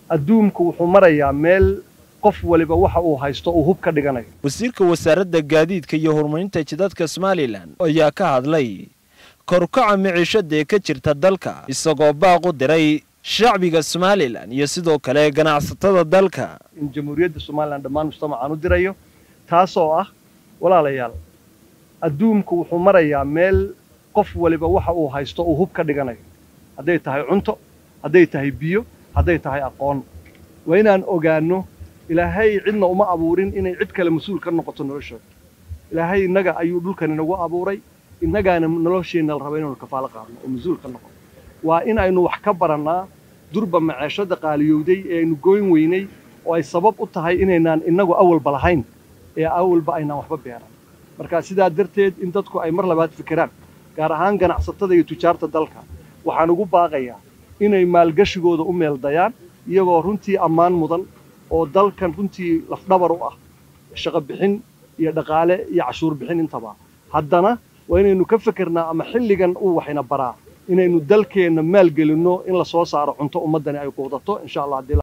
adduunku wuxuu marayaa meel qof waliba waxa uu haysto uu hub ka dhiganayo wasiirka wasaaradda gaadiidka iyo horumarinta jidadka somalilan ayaa ka hadlay korukaca miciishada ee ka jirta dalka isagoo baaq u diray shacbiga somalilan iyo sidoo kale ganacsatada dalka in jamhuuriyadda somalilan dhammaan mujtamacaan u dirayo taasoo ah walaalayaal adduunku wuxuu marayaa meel qof waliba waxa uu haysto uu hub ka dhiganayo hadday tahay cunto hadday tahay biyo hadday tahay aqoon waa inaan ogaanno ilaahay cidna uma abuurin inay cid kale mas-uul ka noqoto noloshooda ilaahay innaga ayuu dhulkan inagu abuuray innagaana nolosheenna la raba inaynu kafaalo qaadno oo mas-uul ka noqono waa in aynu wax ka barannaa durba maceeshada qaaliyowday ee aynu gooyn weynay oo ay sabab u tahay inaynaan innagu awalba lahayn ee awalba aynaan waxba beeran marka sidaa darteed in dadku ay mar labaad fikiraan gaar ahaan ganacsatada iyo tujaarta dalka waxaan ugu baaqayaa inay maalgashigooda u meeldayaan iyagoo runtii ammaan mudan oo dalkan runtii lafdhabar u ah shaqo bixin iyo dhaqaale iyo cashuur bixin intaba haddana waa inaynu ka fikirnaa ama xilligan uu waxayna baraa inaynu dalkeenna maalgelinno in la soo saaro cunto ummaddani ay quudato insha allah